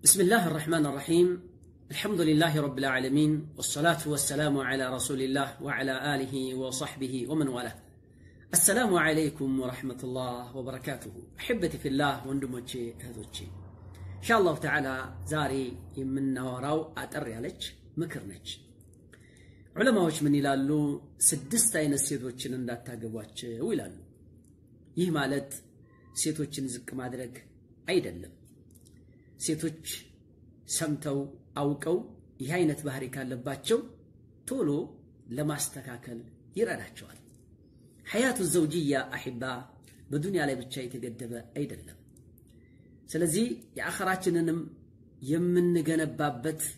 بسم الله الرحمن الرحيم الحمد لله رب العالمين والصلاة والسلام على رسول الله وعلى آله وصحبه ومن والاه السلام عليكم ورحمة الله وبركاته أحبتي في الله وندموتشي هذوتشي إن شاء الله تعالى زاري من وراو أتر عليك مكرنج ዑለማዎች ምን ይላሉ? ስድስት አይነት ሴቶችን እንዳታገቧቸው ይላሉ። ይህ ማለት ሴቶችን ዝቅ ማድረግ አይደለም። ሴቶች ሰምተው አውቀው ይህ አይነት ባህሪ ካለባቸው ቶሎ ለማስተካከል ይረዳቸዋል። ሐያቱ ዘውጅያ አሒባ በዱንያ ላይ ብቻ የተገደበ አይደለም። ስለዚህ የአኸራችንንም የምንገነባበት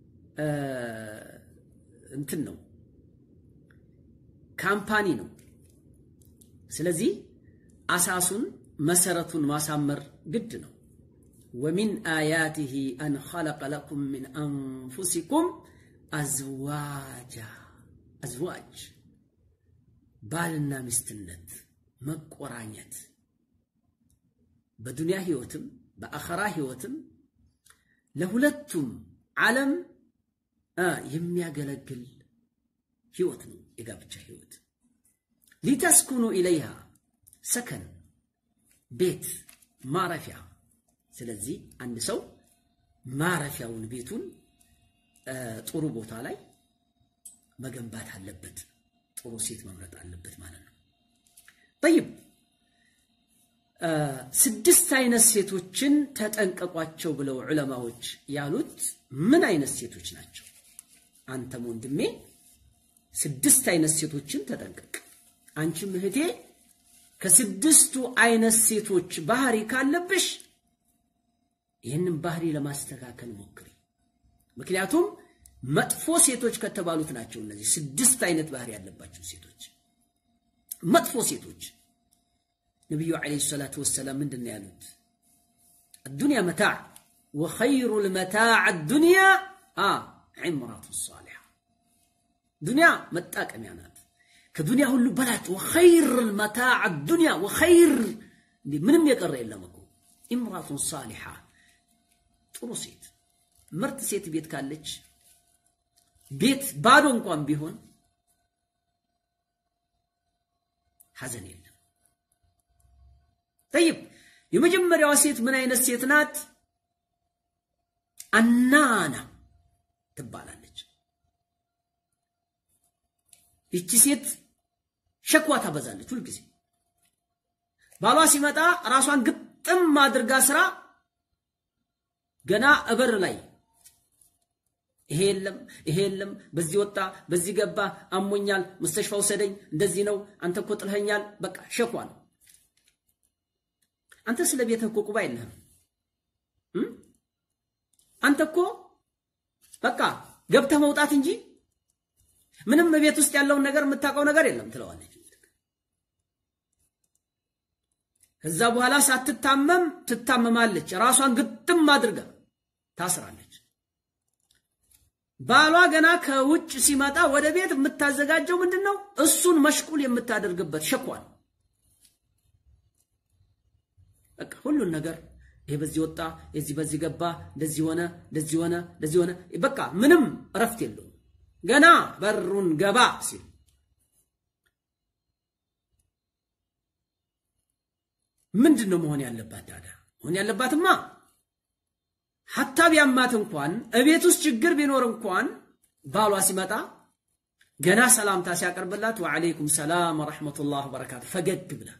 እንትን ነው፣ ካምፓኒ ነው። ስለዚህ አሳሱን መሰረቱን ማሳመር ግድ ነው። ወሚን አያቲሂ አን ኸለቀ ለኩም ሚን አንፉሲኩም አዝዋጃ አዝዋጅ ባልና ሚስትነት መቆራኘት በዱንያ ህይወትም በአኸራ ህይወትም ለሁለቱም ዓለም የሚያገለግል ህይወት ነው የጋብቻ ህይወት። ሊተስኩኑ ኢለይሃ ሰከን ቤት ማረፊያ። ስለዚህ አንድ ሰው ማረፊያውን ቤቱን ጥሩ ቦታ ላይ መገንባት አለበት። ጥሩ ሴት መምረጥ አለበት ማለት ነው። ጠይብ ስድስት አይነት ሴቶችን ተጠንቀቋቸው ብለው ዑለማዎች ያሉት ምን አይነት ሴቶች ናቸው? አንተም ወንድሜ ስድስት አይነት ሴቶችን ተጠንቀቅ። አንቺም እህቴ ከስድስቱ አይነት ሴቶች ባህሪ ካለብሽ ይህንን ባህሪ ለማስተካከል ሞክሪ። ምክንያቱም መጥፎ ሴቶች ከተባሉት ናቸው እነዚህ ስድስት አይነት ባህሪ ያለባቸው ሴቶች። መጥፎ ሴቶች ነቢዩ ዓለይሂ ሰላቱ ወሰላም ምንድን ነው ያሉት? አዱንያ መታዕ ወኸይሩ ልመታዕ አዱንያ ዒምራቱ ሳሊሓ ዱንያ መጣቀሚያ ናት። ከዱንያ ሁሉ በላጭ ወኸይር መታዕ ዱንያ ወኸይር ምንም የቀረ የለም እኮ ኢምራቱን ሳሊሓ ጥሩ ሴት ምርጥ ሴት ቤት ካለች ቤት ባዶ እንኳን ቢሆን ሐዘን የለም። ጠይብ የመጀመሪያዋ ሴት ምን አይነት ሴት ናት? አናና ትባላለች። ይቺ ሴት ሸክዋ ታበዛለች ሁልጊዜ። ባሏ ሲመጣ ራሷን ግጥም አድርጋ ስራ ገና እበር ላይ ይሄ የለም ይሄ የለም፣ በዚህ ወጣ በዚህ ገባ፣ አሞኛል፣ መስተሽፋ ውሰደኝ፣ እንደዚህ ነው፣ አንተ እኮ ጥልኸኛል። በቃ ሸኳ ነው። አንተ ስለ ቤትህ እኮ ቁባ የለህም። አንተ እኮ በቃ ገብተህ መውጣት እንጂ ምንም ቤት ውስጥ ያለውን ነገር የምታውቀው ነገር የለም ትለዋለች። ከዛ በኋላ ሳትታመም ትታመማለች። ራሷን ግጥም አድርጋ ታስራለች። ባሏ ገና ከውጭ ሲመጣ ወደ ቤት የምታዘጋጀው ምንድን ነው? እሱን መሽቁል የምታደርግበት ሸኳል። በቃ ሁሉን ነገር ይሄ በዚህ ወጣ፣ የዚህ በዚህ ገባ፣ እንደዚህ ሆነ፣ እንደዚህ ሆነ፣ እንደዚህ ሆነ። በቃ ምንም እረፍት የለውም። ገና በሩን ገባ ሲል ምንድን ነው መሆን ያለባት ታዲያ? መሆን ያለባትማ ሀታ ቢያማት እንኳን እቤት ውስጥ ችግር ቢኖር እንኳን ባሏ ሲመጣ ገና ሰላምታ ሲያቀርብላት ወዓለይኩም ሰላም ወረሕመቱላህ ወበረካቱ ፈገግ ብላ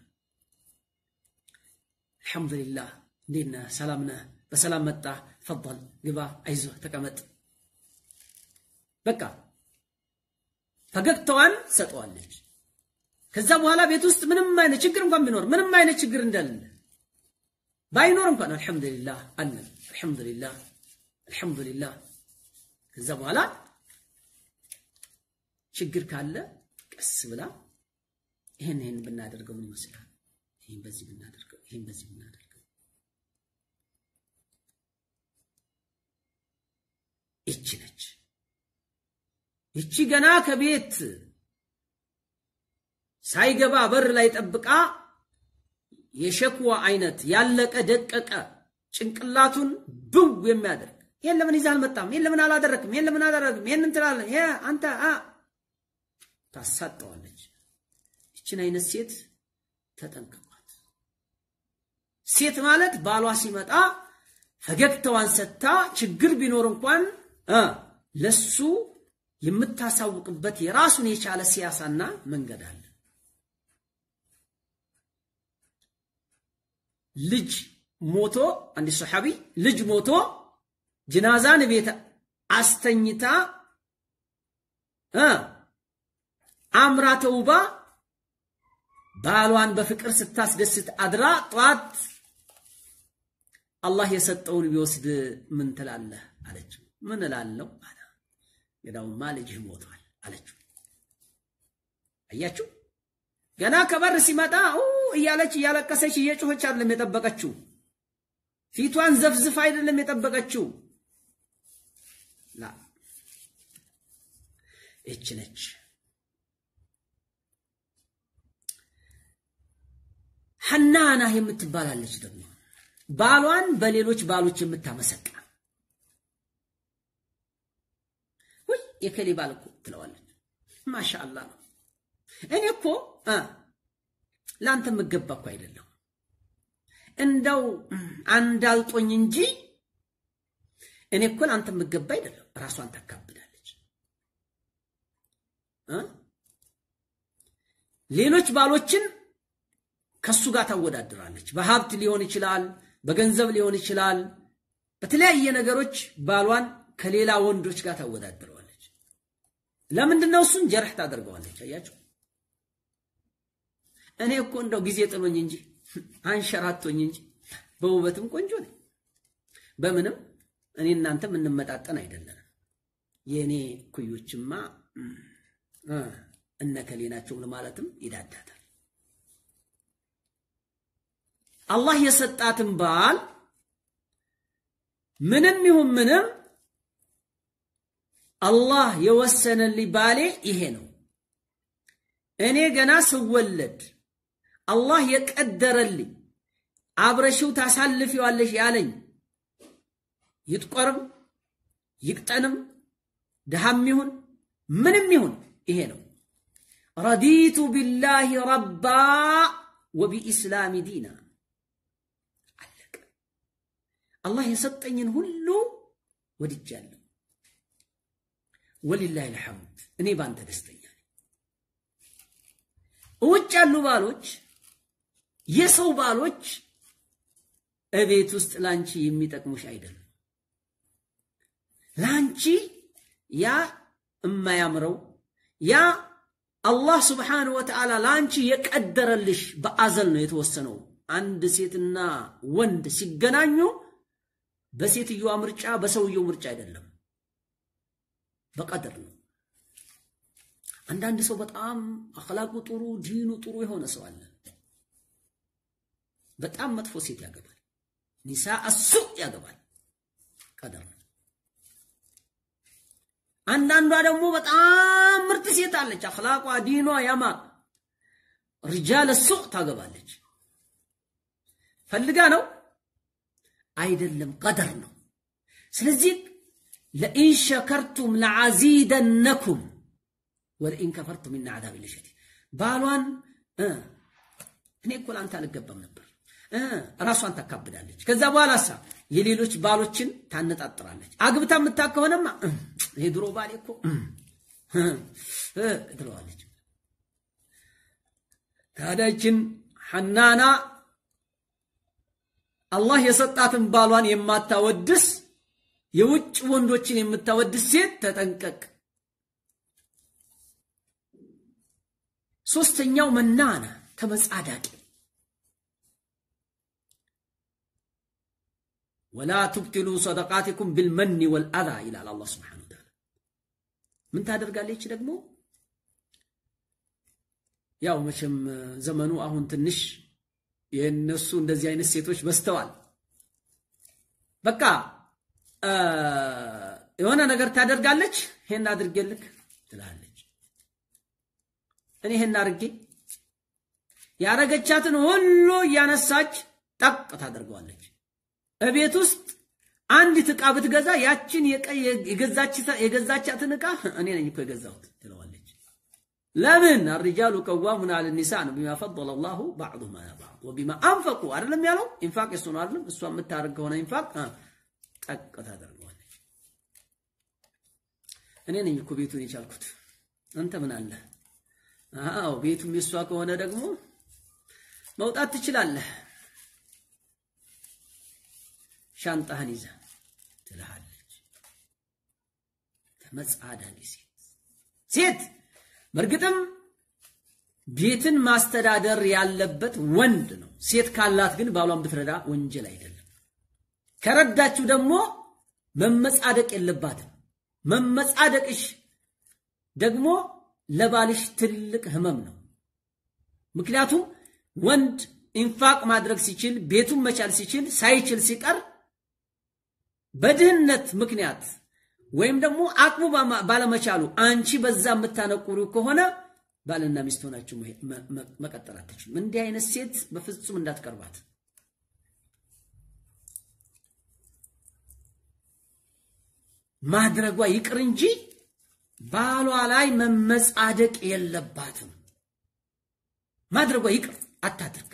አልሐምዱሊላህ እንዴት ነህ? ሰላም ነህ? በሰላም መጣ? ፈል ግባ፣ አይዞህ፣ ተቀመጥ። በቃ ፈገግታዋን ሰጠዋለች። ከዛ በኋላ ቤት ውስጥ ምንም አይነት ችግር እንኳን ቢኖር ምንም አይነት ችግር እንደሌለ ባይኖር እንኳን አልሐምዱሊላህ አለን፣ አልሐምዱሊላህ አልሐምዱሊላህ። ከዛ በኋላ ችግር ካለ ቀስ ብላ ይሄን ይሄን ብናደርገው ምን ይመስላል? ይሄን በዚህ ብናደርገው፣ ይሄን በዚህ ብናደርገው ይቺ ነች። ይቺ ገና ከቤት ሳይገባ በር ላይ ጠብቃ የሸክዋ አይነት ያለቀ ደቀቀ ጭንቅላቱን ብው የሚያደርግ ይሄን ለምን ይዘህ አልመጣም? ይሄን ለምን አላደረግም? ይሄን ለምን አላደረግም? ይሄን እንትላለን ይሄ አንተ አ ታሳጠዋለች። ይችን አይነት ሴት ተጠንቀቋት። ሴት ማለት ባሏ ሲመጣ ፈገግታዋን ሰጥታ ችግር ቢኖር እንኳን እ ለሱ የምታሳውቅበት የራሱን የቻለ ሲያሳና መንገድ አለ። ልጅ ሞቶ አንድ ሰሓቢ ልጅ ሞቶ ጅናዛን ቤት አስተኝታ እ አምራ ተውባ ባሏን በፍቅር ስታስደስት አድራ ጠዋት አላህ የሰጠውን ቢወስድ ምን ትላለህ አለችው። ምን እላለሁ አለ። ገዳውማ ልጅህ ሞቷል አለችው። አያችሁ፣ ገና ከበር ሲመጣ እያለች እያለቀሰች እየጮኸች አይደለም የጠበቀችው። ፊቷን ዘፍዝፍ አይደለም የጠበቀችው። ላ ይች ነች። ሐናና የምትባላለች ደግሞ ባሏን በሌሎች ባሎች የምታመሰቃ ወይ የከሌ ባል እኮ ትለዋለች። ማሻአላ ነው። እኔ እኮ ለአንተ የምገባ እኮ አይደለሁ እንደው አንዳልጦኝ እንጂ እኔ እኮ ለአንተ የምገባ አይደለሁ። ራሷን ታካብዳለች። ሌሎች ባሎችን ከሱ ጋር ታወዳድራለች። በሀብት ሊሆን ይችላል፣ በገንዘብ ሊሆን ይችላል። በተለያየ ነገሮች ባሏን ከሌላ ወንዶች ጋር ታወዳድረዋለች። ለምንድን ነው እሱን ጀርህ ታደርገዋለች። አያችሁ፣ እኔ እኮ እንደው ጊዜ ጥሎኝ እንጂ አንሸራቶኝ እንጂ በውበትም ቆንጆ ነኝ፣ በምንም እኔ እናንተ የምንመጣጠን አይደለንም። የእኔ ኩዮችማ እነከሌ ናቸው ለማለትም ይዳዳታል። አላህ የሰጣትን ባል ምንም ይሁን ምንም አላህ የወሰነልኝ ባሌ ይሄ ነው። እኔ ገና ስወለድ አላህ የቀደረልኝ አብረሽው ታሳልፊዋለሽ ያለኝ ይጥቆርም ይቅጠንም ድሃም ይሁን ምንም ይሁን ይሄ ነው። ረዲቱ ቢላሂ ረባ ወቢኢስላሚ ዲና አለቀ። አላህ የሰጠኝን ሁሉ ወድጃለሁ። ወሊላሂ ልሐምድ እኔ ባንተ ደስተኛ ነኝ። ውጭ ያሉ ባሎች የሰው ባሎች እቤት ውስጥ ላንቺ የሚጠቅሙሽ አይደለም። ላንቺ ያ እማያምረው ያ አላህ ስብሓንሁ ወተዓላ ላንቺ የቀደረልሽ በአዘል ነው የተወሰነው። አንድ ሴትና ወንድ ሲገናኙ በሴትዮዋ ምርጫ በሰውየው ምርጫ አይደለም፣ በቀደር ነው። አንዳንድ ሰው በጣም አኽላቁ ጥሩ ዲኑ ጥሩ የሆነ ሰው አለ። በጣም መጥፎ ሴት ያገባል፣ ኒሳ አሱ ያገባል። ቀደር ነው። አንዳንዷ ደግሞ በጣም ምርጥ ሴት አለች፣ አኽላቋ ዲኗ ያማር ሪጃለ ሱቅ ታገባለች። ፈልጋ ነው አይደለም፣ ቀደር ነው። ስለዚህ ለኢን ሸከርቱም ለዓዚደነኩም ወለኢን ከፈርቱም ኢና ዓዛቢ ለሸዲድ። ባሏን እኔ እኮ ለአንተ አልገባም ነበር ራሷን ታካብዳለች። ከዛ በኋላ ሳ የሌሎች ባሎችን ታነጣጥራለች። አግብታ የምታ ከሆነማ ይሄ ድሮ ባሌ እኮ ትለዋለች። ታዲያችን ሐናና አላህ የሰጣትን ባሏን የማታወድስ የውጭ ወንዶችን የምታወድስ ሴት ተጠንቀቅ። ሶስተኛው መናና ተመጻዳቂ ወላ ቱብትሉ ሰደቃቲኩም ቢልመኒ ወልአዛ ይላል አላህ ስብሓነሁ ወተዓላ። ምን ታደርጋለች ደግሞ? ያው መቼም ዘመኑ አሁን ትንሽ የእነሱ እንደዚህ አይነት ሴቶች በዝተዋል። በቃ የሆነ ነገር ታደርጋለች። ይሄን አድርጌልክ ትላለች። እኔ ይሄን አድርጌ ያረገቻትን ሁሉ እያነሳች ጠቅ ታደርገዋለች። እቤት ውስጥ አንዲት ዕቃ ብትገዛ ያችን የገዛቻትን ዕቃ እኔ ነኝ እኮ የገዛሁት ትለዋለች። ለምን አርጃሉ ቀዋሙን አለ ኒሳ ነው ቢማ ፈضለ ላሁ ባዕዱሁም አላ ባዕድ ወቢማ አንፈቁ አይደለም ያለው። ኢንፋቅ የሱ ነው አይደለም። እሷ የምታደርግ ከሆነ ኢንፋቅ ጠቅ ታደርገዋለች። እኔ ነኝ እኮ ቤቱን የቻልኩት አንተ ምን አለ? አዎ ቤቱም የሷ ከሆነ ደግሞ መውጣት ትችላለህ። ሻንጣህን ይዘህ ትልሃለች። ተመጻዳቂ ሴት ሴት በእርግጥም ቤትን ማስተዳደር ያለበት ወንድ ነው። ሴት ካላት ግን ባሏን ብትረዳ ወንጀል አይደለም። ከረዳችሁ ደግሞ መመጻደቅ የለባትም። መመጻደቅሽ ደግሞ ለባልሽ ትልቅ ህመም ነው። ምክንያቱም ወንድ ኢንፋቅ ማድረግ ሲችል ቤቱን መቻል ሲችል ሳይችል ሲቀር በድህነት ምክንያት ወይም ደግሞ አቅሙ ባለመቻሉ አንቺ በዛ የምታነቁሩ ከሆነ ባልና ሚስት ሆናችሁ መቀጠል አትችሉም። እንዲህ አይነት ሴት በፍጹም እንዳትቀርባት። ማድረጓ ይቅር እንጂ ባሏ ላይ መመጻደቅ የለባትም። ማድረጓ ይቅር አታድርግ።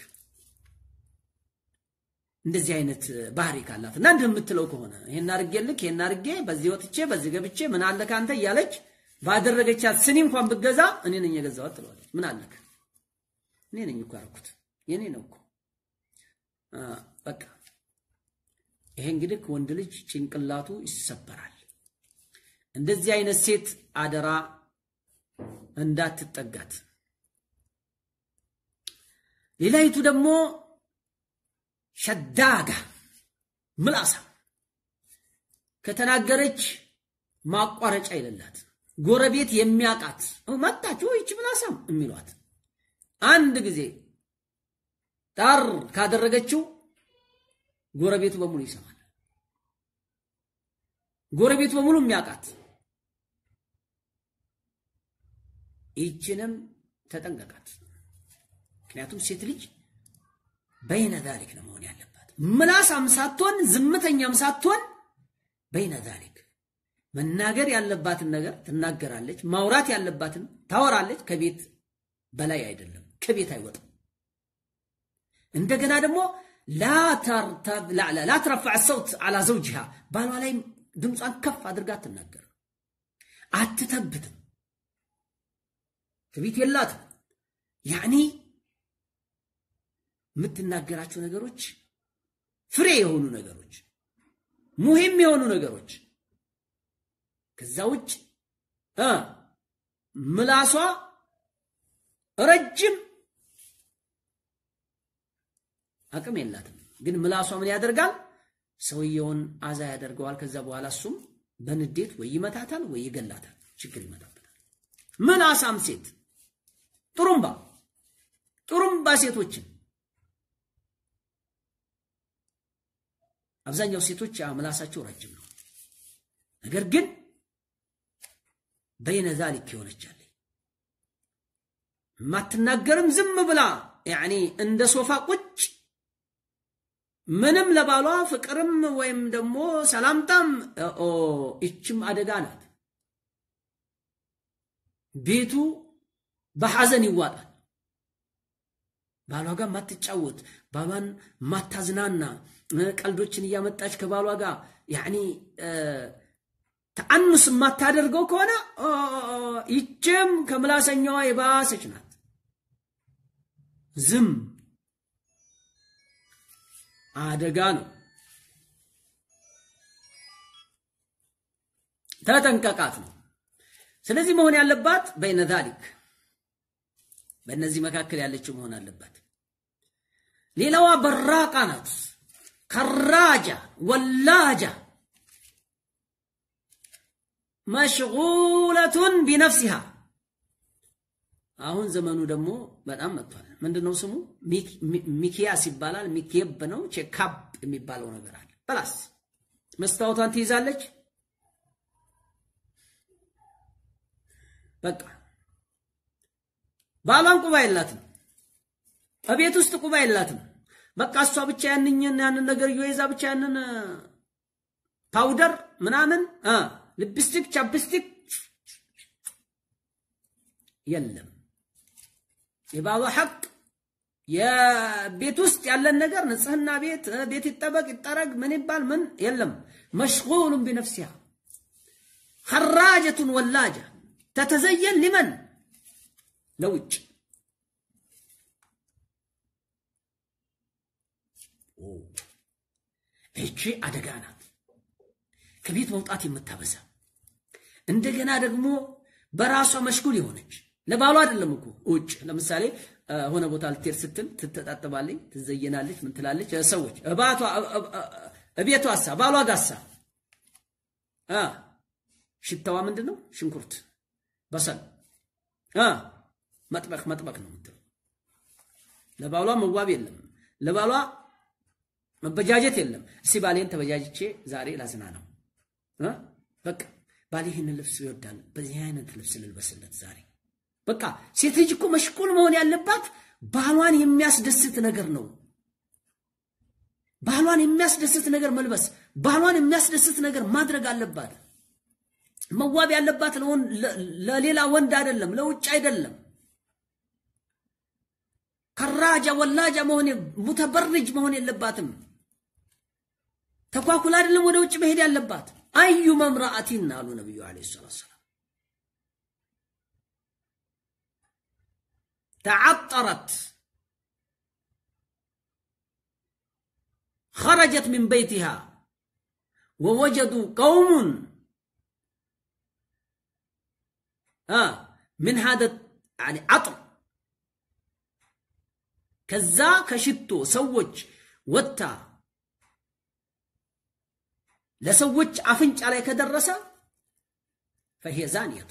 እንደዚህ አይነት ባህሪ ካላት እና እንዲህ የምትለው ከሆነ ይሄን አድርጌልክ ይሄን አድርጌ በዚህ ወጥቼ በዚህ ገብቼ ምን አለ ካንተ እያለች ባደረገቻት ስኒ እንኳን ብገዛ እኔ ነኝ የገዛኋት ትለዋለች። ምን አለክ? እኔ ነኝ እኮ ያደረኩት የኔ ነው እኮ በቃ። ይሄ እንግዲህ ወንድ ልጅ ጭንቅላቱ ይሰበራል። እንደዚህ አይነት ሴት አደራ እንዳትጠጋት። ሌላይቱ ደግሞ ሸዳጋ ምላሳ ከተናገረች ማቋረጫ የሌላት ጎረቤት የሚያውቃት መጣችሁ ይች ምላሳም የሚሏት አንድ ጊዜ ጣር ካደረገችው ጎረቤቱ በሙሉ ይሰማል። ጎረቤቱ በሙሉ የሚያውቃት ይችንም ተጠንቀቃት። ምክንያቱም ሴት ልጅ በይነ ዛሊክ ነው መሆን ያለባት። ምላሳም ሳትሆን ዝምተኛም ሳትሆን በይነ ዛሊክ መናገር ያለባትን ነገር ትናገራለች፣ ማውራት ያለባትን ታወራለች። ከቤት በላይ አይደለም፣ ከቤት አይወጣም። እንደገና ደግሞ ላ ትረፋዕ ሰውት አላ ዘውጅሃ ባሏ ላይ ድምጿን ከፍ አድርጋ አትናገርም፣ አትተብትም፣ ከቤት የላትም ያኒ የምትናገራቸው ነገሮች ፍሬ የሆኑ ነገሮች ሙሂም የሆኑ ነገሮች ከዛ ውጭ ምላሷ ረጅም አቅም የላትም። ግን ምላሷ ምን ያደርጋል? ሰውየውን አዛ ያደርገዋል። ከዛ በኋላ እሱም በንዴት ወይ ይመታታል ወይ ይገላታል። ችግር ይመጣበታል። ምላሳም ሴት ጥሩምባ ጥሩምባ ሴቶችን አብዛኛው ሴቶች ምላሳቸው ረጅም ነው። ነገር ግን በይነ ዛሊክ የሆነቻለ የማትናገርም ዝም ብላ ያኒ እንደ ሶፋ ቁጭ ምንም ለባሏ ፍቅርም ወይም ደግሞ ሰላምታም ይችም አደጋ ናት። ቤቱ በሐዘን ይዋጣል። ባሏ ጋር ማትጫወት ባሏን ማታዝናና ቀልዶችን እያመጣች ከባሏ ጋር ያኒ ተአኑስ የማታደርገው ከሆነ ይችም ከምላሰኛዋ የባሰች ናት። ዝም አደጋ ነው። ተጠንቀቃት ነው። ስለዚህ መሆን ያለባት በይነ ዛሊክ በእነዚህ መካከል ያለችው መሆን አለባት። ሌላዋ በራቃ ናት። ከራጃ ወላጃ መሽጉለቱን ቢነፍሲሃ አሁን ዘመኑ ደግሞ በጣም መጥቷል። ምንድነው ስሙ? ሚኪያስ ይባላል። ሚኬብ ነው። ቼካፕ የሚባለው ነገር አለ። በላስ መስታወቷን ትይዛለች። በቃ ባሏን ቁባ የላትም። እቤት ውስጥ ቁባ የላትም። በቃ እሷ ብቻ ያንኝን ያንን ነገር ይዛ ብቻ ያንን ፓውደር ምናምን ልፕስቲክ ቻፕስቲክ የለም። የባሏ ሐቅ የቤት ውስጥ ያለን ነገር ንጽህና፣ ቤት ቤት ይጠበቅ ይጠረግ ምን ይባል ምን የለም። መሽጉሉን ቢነፍሲሃ ኸራጀቱን ወላጃ ተተዘየን ሊመን ለውጭ ይቺ አደጋ ናት። ከቤት መውጣት የምታበዛ እንደገና ደግሞ በራሷ መሽጉል የሆነች ለባሏ አይደለም እኮ ውጭ ለምሳሌ ሆነ ቦታ ልትሄድ ስትል ትተጣጥባለች፣ ትዘየናለች፣ ምን ትላለች። ሰዎች እባቷ እቤቷሳ ባሏ ጋሳ ሽታዋ ምንድን ነው? ሽንኩርት፣ በሰል መጥበቅ መጥበቅ ነው የምትለው። ለባሏ መዋብ የለም፣ ለባሏ መበጃጀት የለም። እስቲ ባሌን ተበጃጅቼ ዛሬ ላዝና ነው በቃ ባሌ ይህን ልብስ ይወዳል፣ በዚህ አይነት ልብስ ልልበስለት ዛሬ በቃ ሴት ልጅ እኮ መሽቁል መሆን ያለባት ባሏን የሚያስደስት ነገር ነው። ባሏን የሚያስደስት ነገር መልበስ፣ ባሏን የሚያስደስት ነገር ማድረግ አለባት። መዋብ ያለባት ለሌላ ወንድ አይደለም፣ ለውጭ አይደለም። ከራጃ ወላጃ መሆን ሙተበርጅ መሆን የለባትም። ተኳኩል አይደለም ወደ ውጭ መሄድ ያለባት። አዩ መምራአቲን አሉ ነቢዩ ዓለይሂ ሰላቱ ወሰላም ተዓጠረት خرجت من بيتها ووجدوا قوم آه من هذا يعني عطر ከዛ ከሽቶ ሰዎች ወጥታ ለሰዎች አፍንጫ ላይ ከደረሰ ፈሂየ ዛኒየቱ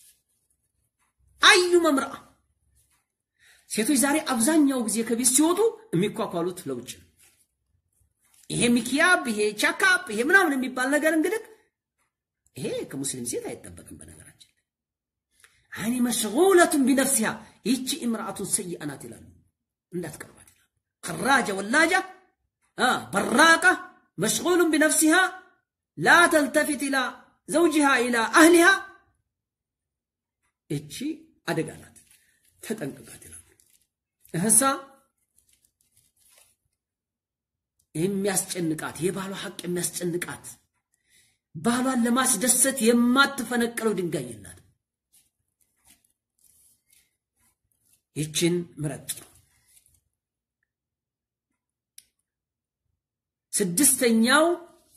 አዩ መምርአ ሴቶች ዛሬ አብዛኛው ጊዜ ከቤት ሲወጡ የሚኳኳሉት ለውጭ ነው። ይሄ ሚኪያብ፣ ይሄ ቻካፕ፣ ይሄ ምናምን የሚባል ነገር እንግዲህ ይሄ ከሙስሊም ሴት አይጠበቅም። በነገራችን አይኔ መሽጉለቱን ቢነፍሲሃ ይቺ እምርአቱን ሰይአ ናት ይላሉ። እንዳትቀርባት ይላሉ። ከራጀ ወላጃ በራቃ መሽጉሉን ቢነፍሲሃ ላ ተልተፊት ኢላ ዘውጅሃ ኢላ አህሊሃ እቺ አደጋ ናት፣ ተጠንቅቃት ይላሉ። እህሳ የሚያስጨንቃት የባሏ ሐቅ የሚያስጨንቃት ባሏን ለማስደሰት የማትፈነቅለው ድንጋይ የላት። ይችን ምረጥ። ስድስተኛው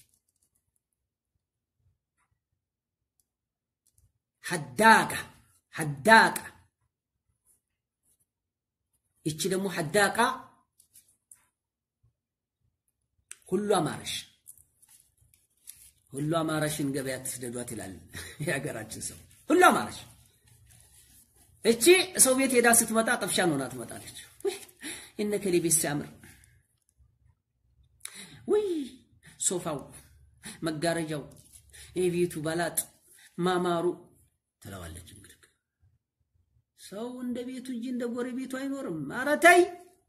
ሐዳቃ ሐዳቃ ይቺ ደግሞ ሐዳቃ ሁሉ አማረሽ ሁሉ አማረሽን ገበያ ትስደዷት ይላል የሀገራችን ሰው። ሁሉ አማረሽ እቺ ሰው ቤት ሄዳ ስትመጣ ጠፍሻን ሆና ትመጣለች። እነ ከሌ ቤት ሲያምር ውይ ሶፋው፣ መጋረጃው፣ የቤቱ ባላጥ ማማሩ ትለዋለች። እንግዲህ ሰው እንደ ቤቱ እንጂ እንደ ጎረቤቱ አይኖርም። ኧረ ተይ።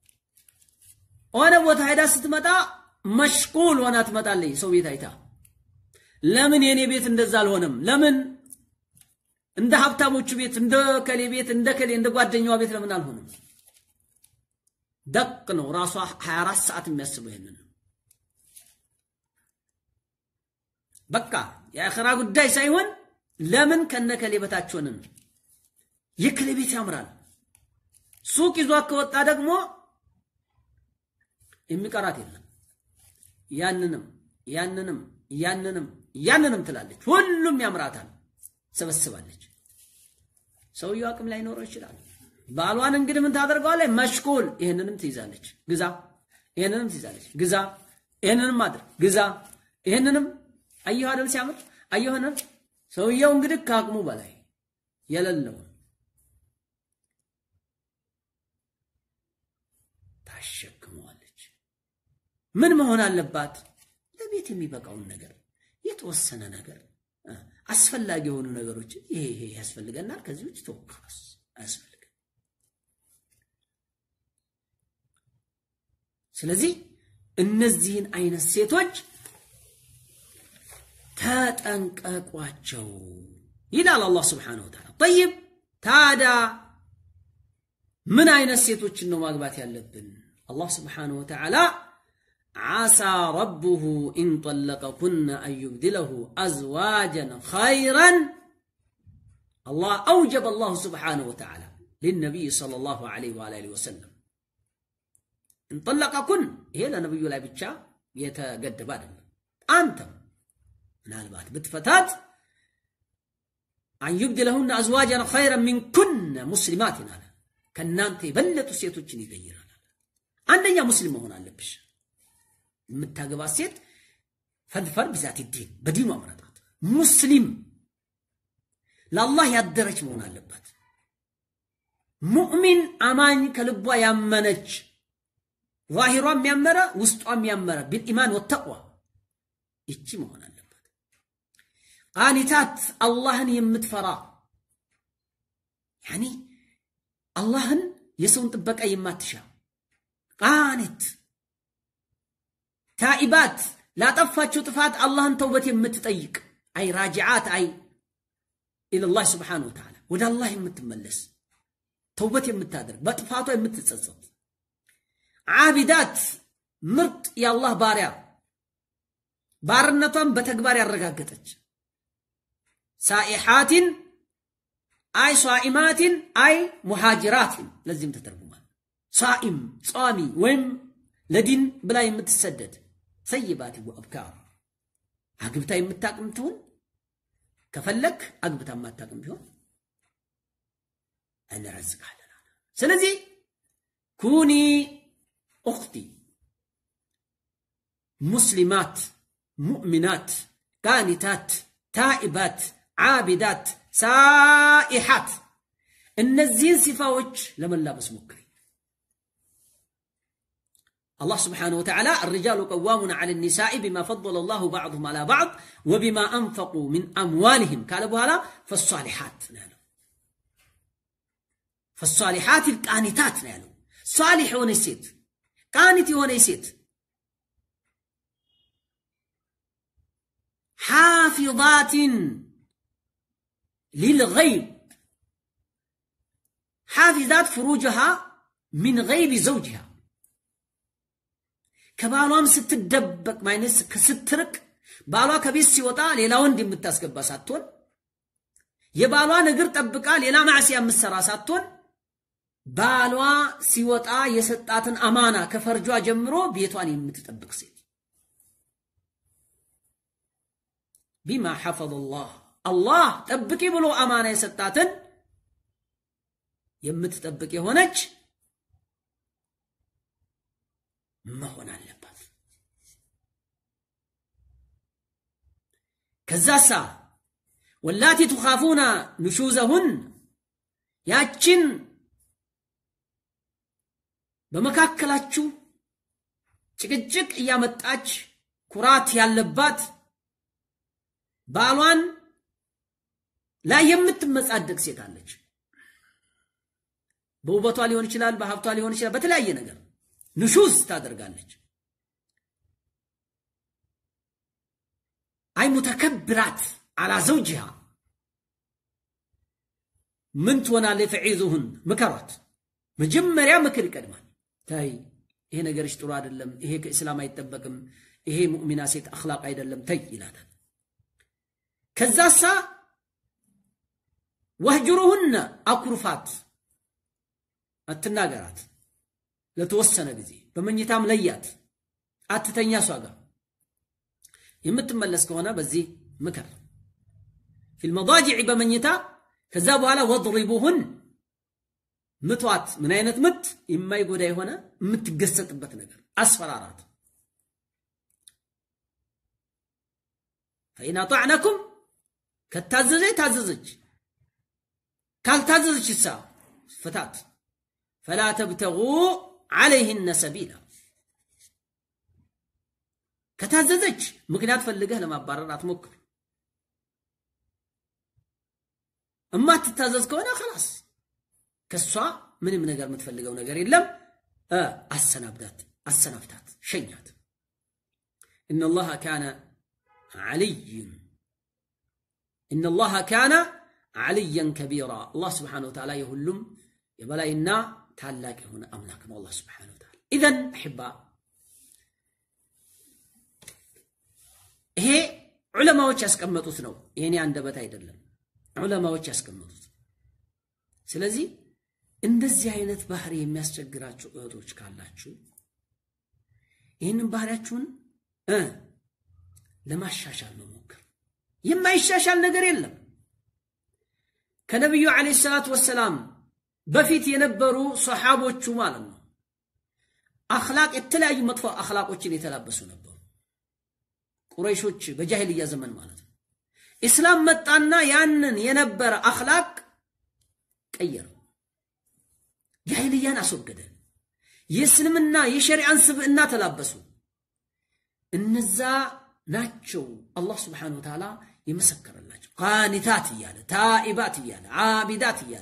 ሆነ ቦታ ሄዳ ስትመጣ መሽቁል ሆና ትመጣለች። ሰው ቤት አይታ ለምን የኔ ቤት እንደዛ አልሆነም? ለምን እንደ ሀብታሞቹ ቤት እንደ ከሌ ቤት እንደ ከሌ እንደ ጓደኛዋ ቤት ለምን አልሆነም? ደቅ ነው ራሷ 24 ሰዓት የሚያስበው ይሄንን ነው። በቃ የአኺራ ጉዳይ ሳይሆን ለምን ከነከሌ በታች ሆንን? የከሌ ቤት ያምራል። ሱቅ ይዟት ከወጣ ደግሞ የሚቀራት የለም። ያንንም ያንንም ያንንም ያንንም ትላለች። ሁሉም ያምራታል፣ ሰበስባለች። ሰውየው አቅም ላይኖረው ይችላል። ባሏን እንግዲህ ምን ታደርገዋለች? መሽኩል ይህንንም ትይዛለች፣ ግዛ፣ ይህንንም ትይዛለች፣ ግዛ፣ ይህንንም ማድረግ ግዛ፣ ይህንንም አየሁ አይደል ሲያምር አየሆነ ሰውየው እንግዲህ ከአቅሙ በላይ የሌለውን ታሸክመዋለች። ምን መሆን አለባት? ለቤት የሚበቃውን ነገር የተወሰነ ነገር አስፈላጊ የሆኑ ነገሮችን ይሄ ይሄ ያስፈልገናል፣ ከዚህ ውጭ ተወካስ አያስፈልግም። ስለዚህ እነዚህን አይነት ሴቶች ተጠንቀቋቸው ይላል አላህ ስብሓነሁ ወተዓላ። ጠይብ ታዲያ ምን አይነት ሴቶችን ነው ማግባት ያለብን? አላህ ስብሓነሁ ወተዓላ ዓሳ ረቡሁ ኢን ጠለቀኩነ አን ዩብድለሁ አዝዋጀን ኸይረን አላህ አውጀበ አላሁ ስብሓነሁ ወተዓላ ሊነቢይ ሰለላሁ ዐለይሂ ወአሊሂ ወሰለም እንጠለቀኩን ይሄ ለነብዩ ላይ ብቻ የተገደበ አይደለም። አንተም ምናልባት ብትፈታት አን ዩብድለሁነ አዝዋጀን ኸይረን ሚንኩነ ሙስሊማትን አለ ከእናንተ የበለጡ ሴቶችን ይገይራል። አንደኛ ሙስሊም መሆን አለብሽ። የምታገባት ሴት ፈድፈር ብዛት ዲን በዲኗ መረጣት ሙስሊም ለአላህ ያደረች መሆን አለባት። ሙእሚን አማኝ ከልቧ ያመነች ዛሂሯም ያመረ ውስጧም ያመረ ቢልኢማን ወተቅዋ ይቺ መሆን አለባት። ቃኒታት አላህን የምትፈራ ያኒ አላህን የሰውን ጥበቃ የማትሻ ቃኒት ታኢባት ላጠፋችው ጥፋት አላህን ተውበት የምትጠይቅ አይ ራጅዓት አይ ኢለላህ ስብሓነሁ ወተዓላ ወደ አላህ የምትመለስ ተውበት የምታደርግ በጥፋቷ የምትጸጸት ዓቢዳት ምርጥ የአላህ ባሪያ ባርነቷን በተግባር ያረጋገጠች ሳኢሓትን አይ ሷኢማትን አይ ሙሃጅራትን ለዚህም ተተርጉሟል። ሳኢም ጿሚ ወይም ለዲን ብላ የምትሰደድ ሰይባት ወአብካር አግብታ የምታቅም ትሁን ከፈለክ አግብታ የማታቅም ቢሆን እንረዝቃለን። ስለዚህ ኩኒ ኡኽቲ ሙስሊማት ሙእሚናት ቃኒታት ታኢባት ዓቢዳት ሳኢሓት እነዚህን ሲፋዎች ለመላበስ ሞክሪ። الله سبحانه وتعالى الرجال قوامون على النساء بما فضل الله بعضهم على بعض وبما أنفقوا من أموالهم قال بهلا فالصالحات نالو فالصالحات القانتات نالو صالح هون يسيت قانت هون يسيت حافظات للغيب حافظات فروجها من غيب زوجها ከባሏም ስትደበቅ ማይነስ ስትርቅ ባሏ ከቤት ሲወጣ ሌላ ወንድ የምታስገባ ሳትሆን የባሏን እግር ጠብቃ ሌላ ማዕሲያ የምትሰራ ሳትሆን ባሏ ሲወጣ የሰጣትን አማና ከፈርጇ ጀምሮ ቤቷን የምትጠብቅ ሴት ቢማ ሐፈظ ላህ አላህ ጠብቂ ብሎ አማና የሰጣትን የምትጠብቅ የሆነች መሆን አለባት። ከዛሳ ወላቲ ቱኻፉና ንሹዘሁን ያችን በመካከላችሁ ጭቅጭቅ እያመጣች ኩራት ያለባት ባሏን ላይ የምትመጻደቅ ሴት አለች። በውበቷ ሊሆን ይችላል፣ በሀብቷ ሊሆን ይችላል፣ በተለያየ ነገር ንሹዝ ታደርጋለች። አይ ሙተከብራት አላ ዘውጅሃ ምን ትሆናለች? ፈዒዙሁን ምከሯት። መጀመሪያ ምክር ይቀድማል። ታይ ይሄ ነገርሽ ጥሩ አይደለም፣ ይሄ ከእስላም አይጠበቅም፣ ይሄ ሙእሚና ሴት አኽላቅ አይደለም፣ ተይ ይላታል። ከዛሳ ወህጅሩሁነ አኩርፋት፣ አትናገራት ለተወሰነ ጊዜ በመኝታም ለያት፣ አትተኛ እሷ ጋር የምትመለስ ከሆነ በዚህ ምክር ፊል መዳጅዕ በመኝታ ከዛ በኋላ ወድሪቡሁን ምቷት። ምን አይነት ምት? የማይጎዳ የሆነ የምትገሰጥበት ነገር አስፈራራት። ፈኢን አጣዕነኩም ከታዘዘች ታዘዘች፣ ካልታዘዘች እሳ ፍታት። ፈላ ተብተጉ ዓለይህነ ሰቢላ ከታዘዘች ምክንያት ፈልገህ ለማባረር አትሞክር። እማትታዘዝ ከሆነ ኸላስ ከሷ ምንም ነገር የምትፈልገው ነገር የለም፣ አሰናብዳት፣ አሰናብታት፣ ሸኛት። ኢነላሃ ካነ ዓልይን ኢነላሃ ካነ ዓልየን ከቢራ አላህ ስብሓነሁ ወተዓላ የሁሉም የበላይና ታላቅ የሆነ አምላክ ነው። አላህ ስብሓነሁ ወተዓላ ኢዘን አሕባ ይሄ ዑለማዎች ያስቀመጡት ነው። የኔ አንደበት አይደለም፣ ዑለማዎች ያስቀመጡት። ስለዚህ እንደዚህ አይነት ባህሪ የሚያስቸግራችሁ እህቶች ካላችሁ ይህንን ባህሪያችሁን እ ለማሻሻል መሞከር የማይሻሻል ነገር የለም። ከነቢዩ ዓለይሂ ሰላቱ ወሰላም በፊት የነበሩ ሰሓቦቹ ማለት ነው አኽላቅ የተለያዩ መጥፎ አኽላቆችን የተላበሱ ነበሩ። ቁረይሾች በጃሂልያ ዘመን ማለት ነው። ኢስላም መጣና ያንን የነበረ አኽላቅ ቀየረው። ጃሂልያን አስወገደ። የእስልምና የሸሪዓን ስብዕና ተላበሱ። እነዛ ናቸው አላህ ስብሓነሁ ወተዓላ የመሰከረላቸው ቃኒታት እያለ ታኢባት እያለ ዓቢዳት እያለ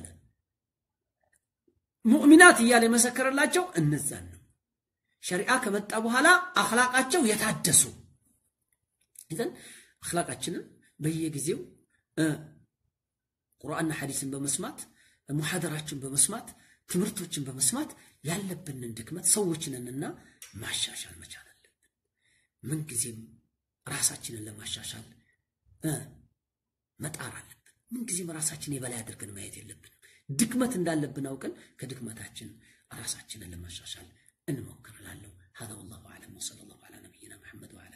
ሙእሚናት እያለ የመሰከረላቸው እነዛን ነው። ሸሪዓ ከመጣ በኋላ አኽላቃቸው የታደሱ ይዘን አኽላቃችንን በየጊዜው ቁርአንና ሐዲስን በመስማት ሙሐደራችን በመስማት ትምህርቶችን በመስማት ያለብንን ድክመት ሰዎችንንና ማሻሻል መቻል አለብን። ምንጊዜም ራሳችንን ለማሻሻል መጣር አለብን። ምንጊዜም ራሳችን የበላይ አድርገን ማየት የለብንም። ድክመት እንዳለብን አውቀን ከድክመታችን ራሳችንን ለማሻሻል እንሞክር እላለሁ። هذا والله أعلم وصلى الله على نبينا محمد وعلى